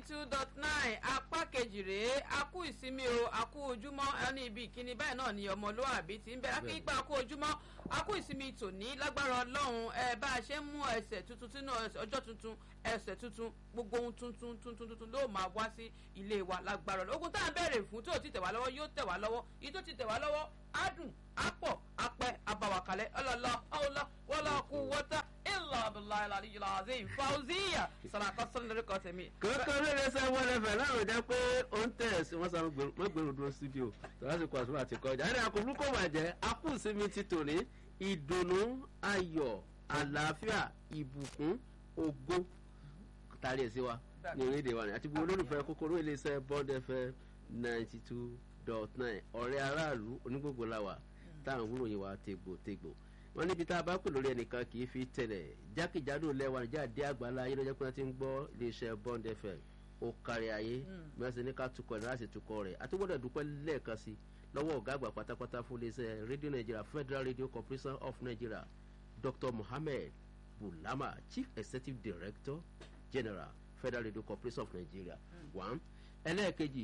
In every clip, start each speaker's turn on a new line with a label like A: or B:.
A: two dot nine apá kejì rèé a kú ìsinmi o a kú ojúmọ́ ẹni ibi ìkíni báyìí náà ni ọmọlúwàbí ti ń bẹ lákì ipa a kú ojúmọ́ a kú ìsinmi tòní lágbára ọlọ́run ẹ bá a ṣe ń mú ẹsẹ̀ tuntun sínú ọjọ́ tuntun ẹsẹ̀ tuntun gbogbo ohun tuntun tuntun tuntun ló máa wá sí ilé wa lágbára ọlọ́run ogun tá à ń bẹ̀rẹ̀ fún tó ti tẹ̀ wá lọ́wọ́ yóò tẹ̀ wá lọ́wọ́ èyí tó ti tẹ̀ wá lọ́wọ́ á dùn á pọ̀ á pẹ́ àbàwàkálẹ̀ ọlọ́lọ́ ọlọ́ wọlọ́ kú wọ́tá ilà abdullahi alayhi lazim fauziya sàràkọ sọlẹ lórúkọ tèmi.
B: kókó lóore sẹ wọlé fẹ láwọn jẹ pé ó ń tẹ sí wọn sáré mọgbẹrún dúró studio tọ́lásìkò àtúntò àti kọjá ẹni àkókò kò bàjẹ́ akúùsinmi ti tòní ìdùnnú ayọ̀ àlàáfíà ìbùkún ògo tàrí ẹ̀ sí wa ní orílẹ̀-èdè wa ni àti gbogbo olólùfẹ́ kókóró iléeṣẹ́ bond fm ninety two dot nine ọ̀rẹ́ aráàlú onígbògbò làwà táwọn wúrò yìí wá tegbòtegbò wọn níbi tá a bá pè lórí ẹnìkan kì í fi tẹ̀lẹ̀ jákèjádò lẹ́wà níjà dé àgbàlá ayé lọ́jọ́ pé wọ́n ti ń gbọ́ iléeṣẹ́ bond fm ó kárí ayé mẹ́sàn-án ní ká tukọ̀ ní láti tukọ̀ rẹ̀ àti gbọ́dọ̀ dúpẹ́ lẹ́ẹ̀kan sí lọ́wọ́ ọ̀gá àgbà pátápátá fún iléeṣẹ́ radio nigeria federal radio corporation of nigeria dr mohammed bulama chief executive director general federal radio corporation of nigeria one ẹlẹ́ẹ̀kejì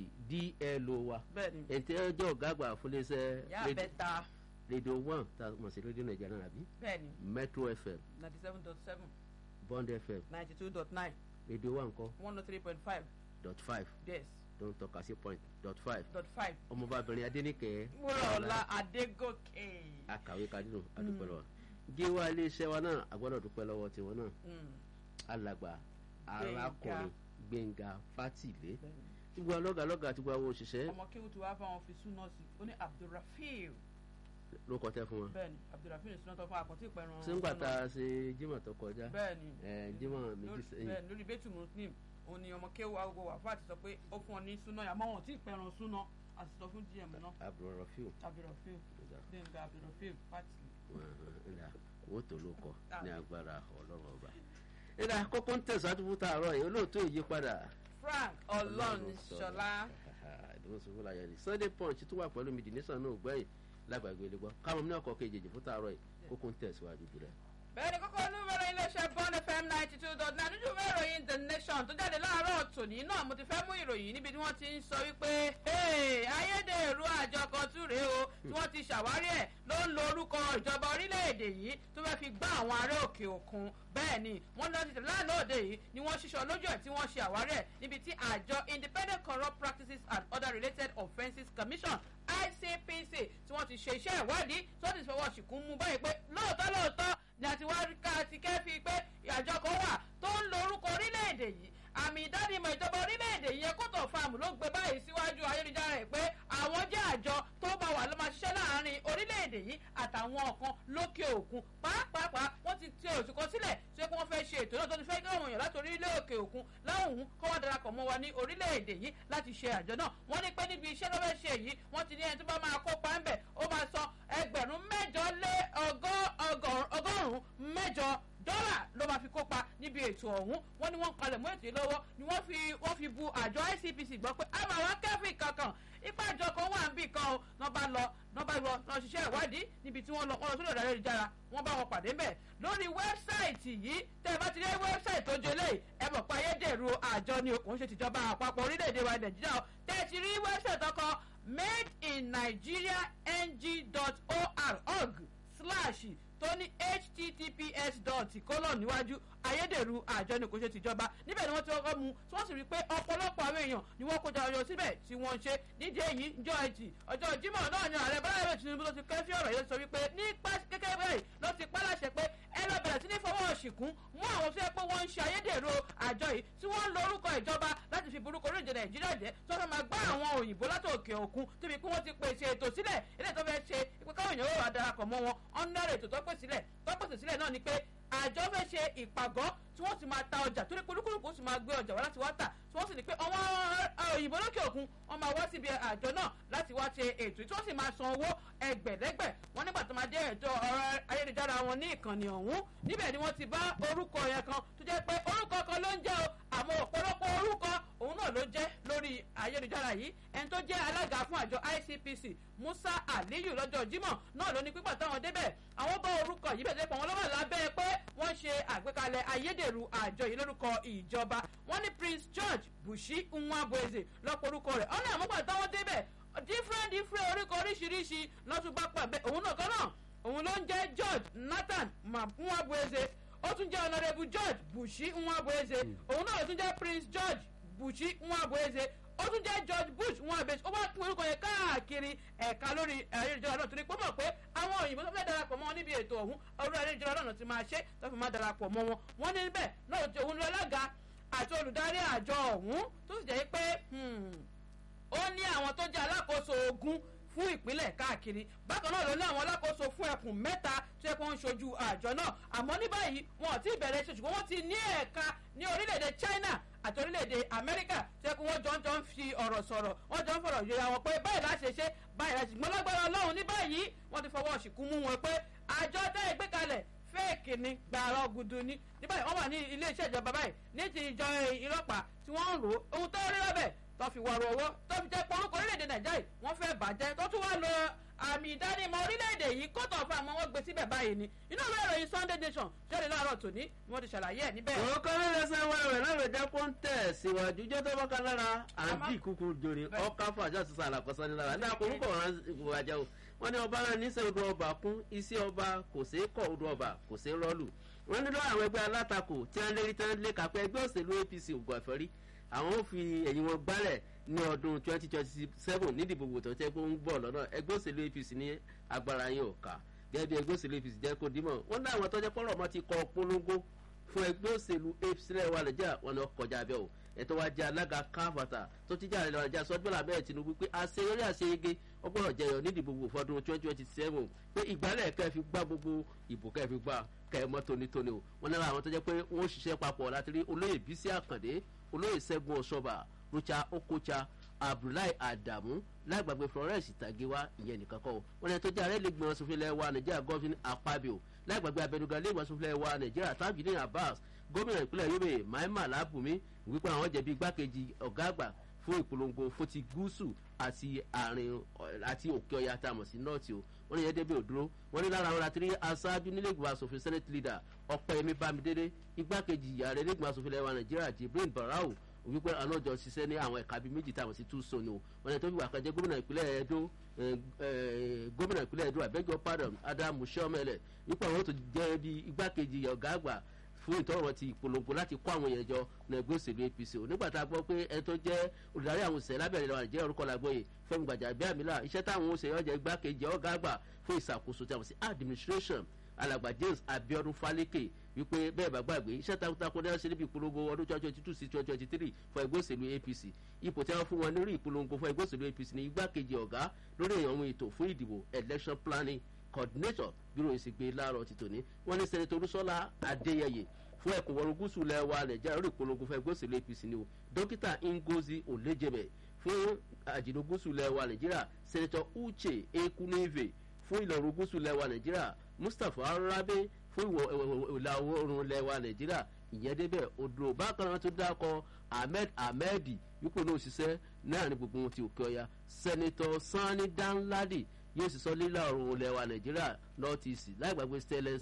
B: dlo wa ètò ẹjọ́ ọ̀gá àgbà fún iléeṣẹ́
A: yà bẹ ta
B: radio one tá a mọ̀ sí radio nigeria náà àbí
A: bẹ́ẹ̀ni
B: metro fm
A: ninety seven dot seven
B: bond fm
A: ninety two dot nine
B: radio one kọ́
A: one oh three point five
B: dot five
A: yes
B: tó ń tọ́ka sí point dot five
A: dot five
B: ọmọbabìnrin adéníkẹ́
A: wúrọ̀ọ́lá adégòkè.
B: akàwé kadínú adúpẹ́ lọ́wọ́ gíwá iléeṣẹ́ wa náà agbọ́dọ̀ dúpẹ́ lọ́wọ́ tiwọn náà alàgbà arákùnrin gbẹ̀ngà fátìlé gbogbo alọ́gàlọ́gà àti gbogbo àwọn òṣìṣẹ́
A: ọmọ kéwù tí wàá bá wọn fi súná sí ó ní abdulrafiu
B: ló kọ́ tẹ́ fún wọn.
A: bẹ́ẹ̀ni abdulrafiu ní súná tó fún àkọtí ìpẹrun
B: sígbà tá a ṣe jimá tó kọjá
A: bẹ́ẹ̀ni
B: ẹ jimá méjì sẹ́yìn
A: bẹ́ẹ̀ni lórí bẹ́tù muslim òun ni ọmọ kéwù agogo wà fún àti sọ pé ó fún ọ ní súná yà mọ́ wọn tí ìpẹrun súná àti sọ fún gm náà
B: abdulrafiu
A: abdulrafiu gbẹ̀ngà abdulrafiu pati.
B: ìlà owó tó ló kọ ní agbára ọlọ́run ọba. ìlà kókó ń tẹ̀síwájú fún tààrọ̀ yìí olóòótọ́ ìyípadà
A: frank ọlọ́runṣọlá
B: ìdúró sọ fún láyé ni sunday punch tún wà pẹ̀lú mi the nation náà gbẹ̀yìn lágbàgbé ilé gbọ́ káwọn ní ọkọ̀ kejì fún tààrọ̀ yìí kókó ń tẹ̀síwájú jùlọ.
A: bẹ́ẹ̀ni kókó olúwẹ̀rẹ̀ iléeṣẹ́ bond fm ninety two dot nine nínú ìwé ìròyìn the nation tó jáde láàárọ̀ tòní náà mo ti fẹ́ mú ìròyìn níbi tí wọ́n ti ń sọ wípé ayédèrú àjọ kan tún rèé o tí wọ́n ti ṣàwárí ẹ̀ ló ń lo orúkọ ìjọba orílẹ̀-èdè yìí tó fẹ́ fi gbá àwọn ará òkè òkun bẹ́ẹ̀ ni wọ́n lọ tètè lánàá òde yìí ni wọ́n ṣiṣọ́ lójú ẹ̀ tí wọ́n ṣe àwárí ẹ̀ níbi tí àjọ independent corrupt practices and other related offences commission icpc tí wọ́n ti ṣe iṣẹ́ ìwádìí tí wọ́n ti fọwọ́ ṣìkún mú báyìí pé lóòótọ́ lóòótọ́ ni àti wá ká ti kẹ́fì pé àjọ kan wà tó ń lo orúkọ orílẹ̀-èdè yìí àmì ìdánimọ̀ ìjọba orílẹ̀-èdè yìí kótó fáàmù ló gbé báyìí síwájú ayélujára ẹ̀ pé àwọn jẹ́ àjọ tó bá wà ló máa ṣiṣẹ́ láàárín orílẹ̀-èdè yìí àtàwọn kan lókè òkun pàápàá wọ́n ti ti oṣù kan sílẹ̀ tí wọ́n fẹ́ ṣe ètò náà tó ti fẹ́ kí àwọn èèyàn láti orílẹ̀ òkè òkun láwùn kọ́ wá darapọ̀ mọ́ wa ní orílẹ̀-èdè yìí láti ṣe àjọ náà wọ́n ní pé níbi iṣẹ́ ló fẹ́ ṣe yìí wọ́n ti ní ẹni tó bá máa kópa ń bẹ̀ ó máa san ẹgbẹ̀rún mẹ́jọ lé ọgọ́rùn-ún mẹ́jọ dọ́là ló máa fi kópa níbi ètò ọ̀hún wọ́n ní wọ́n ń palẹ̀ mọ́ ètò yìí lọ́wọ́ ni wọ́n fi wọ́n fi bu àjọ icpc gbọ́ pé a máa wá kẹ́fì kankan ipa àjọ kan wà níbì kan o náà bá lọ náà bá lọ náà ṣiṣẹ́ ìwádìí níbi tí wọ́n lọ wọ́n lọ sórí ọ̀dà ayélujára wọ́n bá wọn pàdé mbẹ̀ lórí wẹ́bsáìtì yìí tẹ́ ẹ bá ti rí wẹ́bsáìtì tó jẹlé ẹ mọ̀ pé ayédèrú àjọ ni òkun ṣe tìjọba àpapọ̀ orílẹ̀-èdè wa nàìjíríà tẹ́ ẹ ti rí wẹ́bsáìtì ọkọ̀ made in nigeria ng.org slash tó ní https dot colon níwájú ayédèrú àjọ ni kò ṣe tìjọba níbẹ̀ ni wọ́n ti kọ́kọ́ mu tí wọ́n sì rí i pé ọ̀pọ̀lọpọ̀ àwọn èèyàn ni wọ́n kójọ ọyọ síbẹ̀ tí wọ́n ń ṣe nídìí èyí njọ́ ẹtì ọjọ́ jimoh náà ni ààrẹ bọ́lá ìwé tinubu ló ti kẹ́fí ọ̀rọ̀ yẹn sọ wípé nípa kékeré báyìí ló ti pa láṣẹ pé ẹ lọ bẹ̀rẹ̀ sí ní fọwọ́ ṣìkún mú àwọn tó yẹ pé wọ́n ń ṣe ayédèrú àjọ yìí tí wọ́n ń lo orúkọ ìjọba láti fi burúkú orílẹ̀-èdè nàìjíríà jẹ́ tó fẹ́ máa gbá àwọn òyìnbó láti òkè òkun tóbi pé wọ́n ti pèsè ètò sílẹ̀ ilé tó fẹ́ ṣe pé káwọn èèyàn wà darapọ̀ mọ́ wọn ọ̀nà ètò tó pèsè sílẹ̀ tó pèsè sílẹ̀ náà ni pé àjọ fẹ́ ṣe ìpàgọ́ tí wọ́n sì máa ta ọjà torí pé olúkúlùkù sì máa gbé ọjà wá láti wá tà tí wọ́n sì ní pé àwọn òyìnbó lókè òkun wọ́n máa wá síbi àjọ náà láti wá ṣe ètò tí wọ́n sì máa san owó ẹgbẹ̀lẹ́gbẹ̀ wọ́n nígbà tó máa dé ètò ọ̀rọ̀ ayélujára wọn ní ìkànnì ọ̀hún níbẹ̀ ni wọ́n ti bá orúkọ yẹn kan tó jẹ́ pé orúkọ kan ló ń jẹ́ o àmọ́ ọ̀pọ̀lọpọ̀ orúkọ òun náà ló jẹ́ lórí ayélujára yìí ẹni tó jẹ́ alága fún àjọ icpc musa aliyu lọ́jọ́ jímọ̀ náà ló ní pípa táwọn débẹ̀ àwọn bá orúkọ yìí bẹ̀rẹ̀ pọ̀ wọn lọ́wọ́ lábẹ́ pé wọ́n ṣe àgbékalẹ̀ ayédèrú àjọ yìí lórúkọ ìjọba wọ́n ní prince george bushi nwabueze lọ́pọ̀ orúkọ rẹ̀ ọ̀nà àmúgbà táwọn débẹ̀ different different orúkọ oríṣiríṣi lọ́tún bá pàbẹ́ òun náà kan náà òun ló ń jẹ́ george nathan nwabueze ó tún jẹ́ honourable george bushi nwabueze òun náà ló tún jẹ́ prince george bushi nwabueze ó tún jẹ́ george bush nwabueze ó wá pín orúkọ yẹn káàkiri ẹ̀ka lórí ayélujára náà torí pé mọ̀ pé àwọn òyìnbó tó fẹ́ darapọ̀ mọ́ wọn níbi ètò ọ̀hún orí ayélujára náà ti máa ṣe tó fi máa darapọ̀ mọ́ wọn wọ́n ní bẹ́ẹ̀ náà ti òun lọ́lága àti olùdarí àjọ ọ̀hún tó sì jẹ́ pé ó ní àwọn tó jẹ́ alákòóso ogun fún ìpínlẹ̀ káàkiri bákan náà ló ní àwọn alákòóso fún ẹkùn mẹ́ta tó yẹ kó ń ṣojú àjọ náà àmọ́ ní báyìí wọn ò tí ì bẹ̀rẹ̀ ṣe ṣùgbọ́n wọ́n ti ní ẹ̀ka ní orílẹ̀-èdè china àti orílẹ̀-èdè amẹ́ríkà tó yẹ kó wọ́n jọ ń jọ ń fi ọ̀rọ̀ sọ̀rọ̀ wọ́n jọ ń fọ̀rọ̀ yẹra wọn pé báyìí láti ṣe báyìí láti ṣùgbọ́n lágbára ọlọ́run ní báyìí wọ́n ti fọwọ́ ṣìkú mú wọn pé àjọ tẹ́ ẹ gbé kalẹ̀ fẹ́ẹ̀kì ni gbàrọ̀ gudu ni ní báyìí wọ́n wà ní iléeṣẹ́ ìjọba báyìí ní ti ìjọ ìlọ́pàá tí wọ́n ń rò ó ohun tó rí lọ́bẹ̀ tó fi wọ̀rọ̀ owó tó fi jẹ́ porúkọ orílẹ̀-èdè nàìjíríà wọ́n fẹ́ bàjẹ́ tó tún wá lọ àmì ìdánimọ̀ orílẹ̀-èdè yìí kótó fún àwọn wọn gbé síbẹ̀ báyìí ni inú ìwé ìròyìn sunday nation jáde láàárọ̀ tòní ni wọ́n ti ṣàlàyé ẹ̀ níbẹ̀.
B: òun kan ló lè sá wa rẹ̀ láwọn ìjà kó ń tẹ̀ síwájú jẹ́ tó bá kan lára àǹtí kúkú jòrè ọkà fún àjọ àtúnṣe àlàkọ́sọ́ ní lára ní àkórúkọ ọ̀ràn ìwàjà o wọ́n ní ọba náà níṣẹ́ odò ọba kún iṣẹ́ ọba kò sí kọ́ odò ọba kò sí rọ́ọ̀lù wọ́n nílò àwọn ẹgbẹ́ alátakò tí wọ́n lérí tí wọ́n lé kápẹ́ ẹgbẹ́ òṣèlú apc ògùn àfẹ́rí àwọn ò fi ẹ̀yìn wọn gbálẹ̀ ní ọdún twenty twenty seven nídìbò wò tó tẹ́ pé ó ń bọ̀ lọ́nà ẹgbẹ́ òṣèlú apc ní agbára yín ò ká gẹ́gẹ́ bí ẹgbẹ́ òṣèlú apc jẹ́ kó dímọ̀ wọ́n ní àwọn tọ́jọ́ pọ́nrọ̀ mọ́ ti kọ polongo fún ẹgbẹ́ òṣèlú apc lẹ́wà lẹ́jà wọn ni wọ́n kọjá abẹ́ o ẹ̀tọ́ wa jẹ́ alága káfàtà tó ti jáde lọ́wọ́ ajá sọ́jọ́lá bẹ́ẹ̀ tinubu pé àṣeyọrí àṣeyege ọgbọ́n jẹyọ nídìbò wò fọdún twenty twenty seven pé ìgbálẹ̀ kẹ́ fi gbá gbogbo ìbò kẹ́ fi gbá kẹ́ ẹ mọ́ tónítóní o wọ́n ní àwọn tó jẹ́ pé wọ́n ṣiṣẹ́ papọ̀ láti rí olóyè bísí àkàndé olóyè sẹ́gun ọ̀ṣọ́bà rucha okocha abdullahi adamu lágbàgbé florence tagiwa ìyẹn nìkan kọ́ wọn ní tó jẹ́ ààrẹ lẹ́gbẹ̀ẹ́ wọn sọfúnlẹ̀ wa nàìjíríà gọ́fìn apabio lágbàgbé abẹnugan lẹ́gbẹ̀ẹ́ sọfúnlẹ̀ wa nàìjíríà tajudeen abbas gómìnà ìpínlẹ̀ yobe maima labumi wípé àwọn jẹ̀bi igbákejì ọ̀gá àgbà fún ìpolongo fún ti gúúsù àti àárín àti òkè ọya tá a mọ̀ sí nọ́ọ̀tì o wọ́n ní yẹn débi òdúró wọ́n ní lára àwọn láti rí aṣáájú nílé ìgbìmọ̀ asòfin senate leader ọ̀pẹ̀yẹmí bámidélé igbákejì ààrẹ ilé ìgbìmọ̀ asòfin lẹ́wà nàìjíríà jibril barau wípé àwọn ọjọ́ ṣiṣẹ́ ní àwọn ẹ̀ka bíi méjì táwọn sí tún so ni o wọ́n ní tó fi wà kan jẹ́ gómìnà ìpínlẹ̀ edo gómìnà ìpínlẹ̀ edo abẹ́jọ́ pardon adamu sọ́mẹ́lẹ̀ wípé àwọn tó jẹ́ bí igbákejì ọ̀gá àgbà fún ìtọ́rọ̀ ti ìpolongo láti kó àwọn èèyàn jọ ní ẹgbẹ́ òṣèlú apc o nígbà tá a gbọ́ pé ẹni tó jẹ́ olùdarí àwọn òṣèlú lábẹ́rẹ́ lọ́wọ́ nàìjíríà orúkọ làgbóye fẹ́mi gbàjà bí àmìlà iṣẹ́ táwọn òṣèlú ọjà igbákejì ọ̀gá àgbà fún ìṣàkóso tí a mọ̀ sí administration alàgbà james abiodun faleke wípé bẹ́ẹ̀ bá gbàgbé iṣẹ́ takuntakun náà ṣe níbi ìpolongo ọdún twenty twenty two sí twenty twenty three fún ẹgbẹ́ òṣèlú apc ipò tí wọ́n fún wọn lórí ìpolongo fún ẹgbẹ́ òṣèlú apc ní igbákejì ọ̀gá lórí èèyàn ètò fún ìdìbò election planning coordinator bírò ìsìgbè láàárọ̀ ti tòní wọ́n ní sẹ́nitọ́ olúṣọ́lá adéyẹyẹ fún ẹkùn wọrùn gúúsù lẹ́wà nàìjíríà lórí ìpolongo fún ẹgbẹ́ òṣèlú apc ni o dókítà ngozi olejebe fún àjìnà gúúsù lẹ́wà nàìjíríà sẹ́nitọ́ uche ekuneve fún ìlọrin gúúsù lẹ́wà nàìjíríà mustapha arabe fún ìlà oòrùn lẹ́wà nàìjíríà ìyẹn débẹ̀ odò bákan náà tó dákọ̀ ahmed ahmed wípé náà ṣiṣẹ́ náà ní gbogbo wọn ti òkè ọya sẹ́nitọ́ sani danladi yóò sì sọ lílà ọ̀run lẹ́wà nàìjíríà north east láì gbàgbé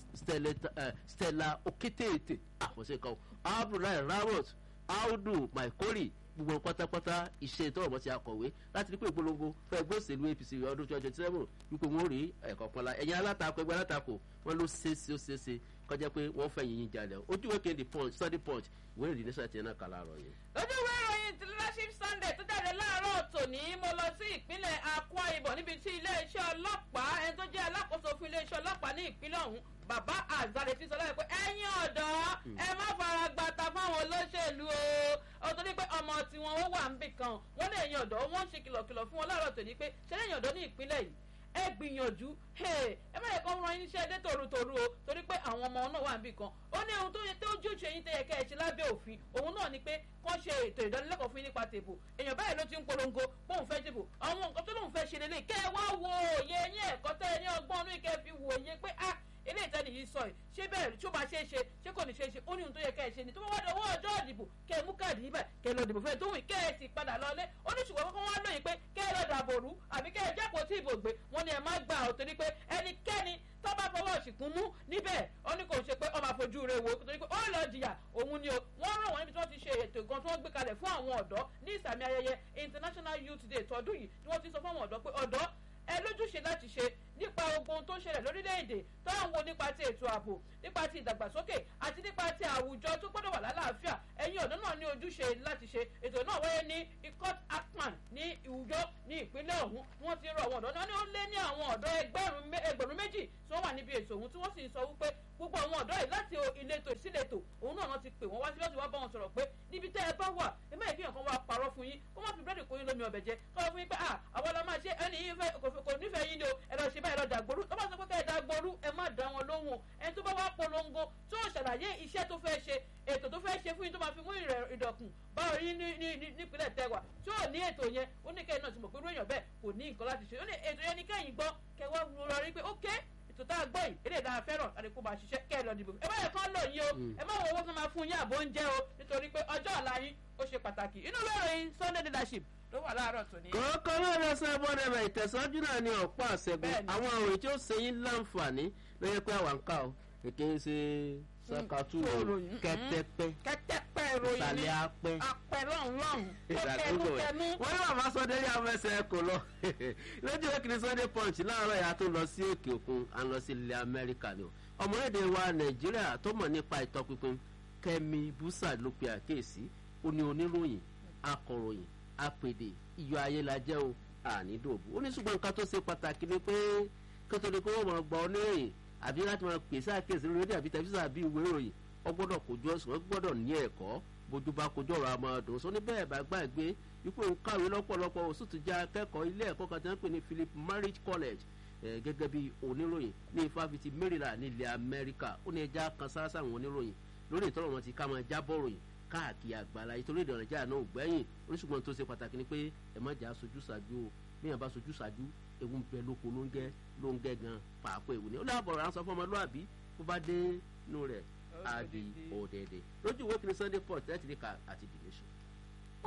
B: stella okétéèté àfọ̀ṣe kan abdullahi ramot audu maikori gbogbo pátápátá iṣẹ́ ìtọ́wọ̀ mọ́ ti akọ̀wé láti rí pé ìpolongo fún ẹgbẹ́ òṣèlú apc ọdún twenty twenty seven wípé wọ́n rí ẹ̀kọ́ pọ́nla ẹ̀yin alátakò ẹgbẹ́ alátakò wọ́n ló ṣeéṣe ó ṣeéṣe kọjá pé wọ́n fẹ́ yìnyín jalè ojú ìwé kéde punch study punch ìwé ìrìn nísà tiẹ̀ náà kà láàárọ̀ yẹn.
A: lójú ìwé ìròyìn ti leadership sunday tó jáde láàárọ̀ tòní mo lọ sí ìpínlẹ̀ akwa ibom níbi tí iléeṣẹ́ ọlọ́pàá ẹni tó jẹ́ alákòóso fún iléeṣẹ́ ọlọ́pàá ní ìpínlẹ̀ ọ̀hún bàbá azare ti sọ lọ́wọ́ pé ẹ̀yin ọ̀dọ́ ẹ má fara gbata fáwọn olóṣèlú o ó tó ní pé ọmọ tiwọn ó wà ń bì kan wọ́n lè ẹ̀yin ọ̀dọ́ wọ́n ń ṣe kìlọ̀kìlọ̀ fún wọn láàárọ̀ tòní pé ṣé lẹ́yìn ọ̀dọ́ ní ìpínlẹ̀ yìí ẹ gbìyànjú ẹ má yẹ kó ran yín iṣẹ́ dé tòrutòru o torí pé àwọn ọmọ náà wà níbì kan ó ní ohun tó yẹ tó ojúṣe yín tẹ́yẹ kẹ́ ẹ ṣe lábẹ́ òfin òun náà ni pé kán ṣe ètò ìdánilẹ́kọ̀ọ́ fún yín nípa tèbò èèyàn báyìí ló ti ń polongo bóun fẹ́ dìbò àwọn nǹkan tó lóun fẹ́ ṣe lélẹ̀ kẹ́ ẹ wá wo òye yín ẹ̀kọ́ tẹ́ ẹ ní ọgbọ́n inú ìkẹ́ fi wò òye pé ah ilé ìtẹ́ni yìí sọ yìí ṣé bẹ́ẹ̀ tí ó máa ṣe é ṣe ṣé kò ní ṣe é ṣe ó ní ohun tó yẹ kẹ́ ẹ ṣe ni tó bá wá dọwọ́ ọjọ́ ìdìbò kẹ́ ẹ mú káàdì yìí bẹ̀ kẹ́ ẹ lọ dìbò fẹ́ tó wù kẹ́ ẹ sì padà lọlé ó ní ṣùgbọ́n kọ́kọ́ wá lóyìn pé kẹ́ ẹ lọ dàbò rú àbí kẹ́ ẹ jápò tí ìbò gbé wọn ni ẹ má gbà ó torí pé ẹnikẹ́ni tó bá fọwọ́ ṣìkún mú níbẹ̀ ó ní kò ṣe pé ọmọ àfojú rẹ̀ wò torí pé ó lọ jìyà òun ni o wọ́n rán wọn níbi tí wọ́n ti ṣe ètò ìgan tí wọ́n gbé kalẹ̀ fún àwọn ọ̀dọ́ ní ìsàmì ayẹyẹ international youth day tọdún yìí tí wọ́n ti sọ fún àwọn ọ̀dọ́ pé ọ̀dọ́ ẹ lójúṣe láti ṣe nípa ogun tó ń ṣẹlẹ̀ lórílẹ̀‐èdè tó ń wo nípa ti ètò ààbò nípa ti ìdàgbàsókè àti nípa ti àwùjọ tó gbọ́dọ̀ wà lálàáfíà ẹ̀yin ọ̀dọ́ náà ní ojúṣe láti ṣe ètò náà wáyé ní ikot akpan ní ìwùjọ ní ìpínlẹ̀ ọ̀hún wọ́n ti rọ àwọn ọ̀dọ́ náà ní ó lé ní àwọn ọ̀dọ́ ẹgbẹ̀rún méjì tí wọ́n wà níbi ètò ọ̀hún tí wọ́n sì ń sọ wípé gbogbo àwọn ọ̀dọ́ yìí láti ìletò ìsíletò òun náà ti pè wọ́n wá sí láti wá bá wọn sọ̀rọ̀ pé níbi tẹ́ ẹ bá wà ẹ má yẹ kí nǹkan wá parọ́ fún yín kó má fi búrẹ́dì kó yín lómi ọbẹ̀ jẹ kó fún yín pé ah àwọn ọlọ́ máa ṣe ẹni yín fẹ́ kò nífẹ̀ẹ́ yín ni o ẹ lọ ṣe báyìí lọ dàgbòrú tó bá sọ pé ká ẹ dàgbòrú ẹ má dá wọn lóhùn ẹni tó bá wá polongo tó ṣàlàyé iṣẹ́ tó fẹ́ ṣe ètò tó fẹ́ ṣe fún yín tó máa fi mú ìdọ̀kùn báwo yín nípínlẹ̀ tẹ́wà tí ò ní ètò yẹn ó ní kẹ́yìn náà ti mọ̀ pé irú èèyàn bẹ́ẹ̀ kò ní nǹkan láti ṣe ó ní ètò yẹn ní kẹ́yìn gbọ́ kẹwàá rọra rí pé ókè ètò tá a gbọ́ yìí eré ìdára fẹ́ràn láti kó máa ṣiṣẹ́ kẹ́ ẹ lọ dìbò ẹ bá yẹ kán lò yín o ẹ má wo owó tó máa fún yín àbó oúnjẹ o nítorí pé ọjọ́ ọ̀la yín ó ṣe pàtàkì inú lóòrìn sunday leadership ló wà láàárọ̀ tòní.
B: kọ́kọ́ ló lọ sọ ẹbọn rẹ̀ ìtẹ̀sọ́jú náà ni ọ̀pọ̀ àṣẹgun àwọn àròyìn tí ó ṣe yín láǹfààní ló yẹ pé àwọn ń ká o kèké ń ṣe sakatu kẹtẹpẹ
A: kẹtẹpẹ ìròyìn ni
B: ìsàlẹ̀ apẹ
A: apẹ lọ́hùn lọ́hùn
B: ìdàgbò rẹ̀
A: kẹnu
B: wọ́n ní bàbá sọdẹ ní afẹsẹ̀ kò lọ lójú ekiri sunday punch láàárọ̀ yà tó lọ sí òkè òkun à ń lọ sí ilẹ̀ amẹ́ríkà ni o ọmọlédè wa nàìjíríà tó mọ̀ nípa ìtọpinpin kẹmi busa ló pe àkéèsí ó ní oníròyìn akọ̀ròyìn apèdè iyọ̀ ayélajẹ́ o ànídòbò ó ní ṣùgbọ́n nǹkan tó ṣe pàtàkì ni pé kótódi kó wọ́n mọ̀ gbọ́ oníròyìn àbí láti máa pèsè àkéèsí lórí rédíò àbí tẹlifíṣàn àbí ìwé ìròyìn ọ gbọ́dọ̀ kojú ọ̀sùn ọ gbọ́dọ̀ ní ẹ̀kọ́ bójú bá kojú ọ̀rọ̀ àmọ́ ọdún sọ ní bẹ́ẹ̀ bá gbàgbé ipò ń kàwé lọ́pọ̀lọpọ̀ oṣù tó já akẹ́kọ̀ọ́ ilé ẹ̀kọ́ kan tí wọ́n pè ní philip marriage college gẹ́gẹ́ bí oníròyìn ní ifáfitì maryland ní ilẹ̀ amẹ́ríkà ó ní ẹja kan sáásá àwọn oníròyìn lórí ìtọ́rọ̀ wọn ti ká máa jábọ̀ ròyìn káàkiri àgbàlá ìtorí ìdọ̀rẹ̀ jà náà ò gbẹ́yìn oníṣùgbọ́n tó ṣe pàtàkì ni pé ẹ má jà sojú ṣáájú o bí yàn bá sojú ṣáájú ewu ń bẹ lóko ló ń gẹ ló ń gẹ gan pàápàá ewu ni ó dábọ̀ rà ń sọ fún ọmọlúwàbí bó bá dé inú rẹ̀ á di òdèdè lójú ìwé kìíní sunday port ẹ̀ ti rí ka àti the nation.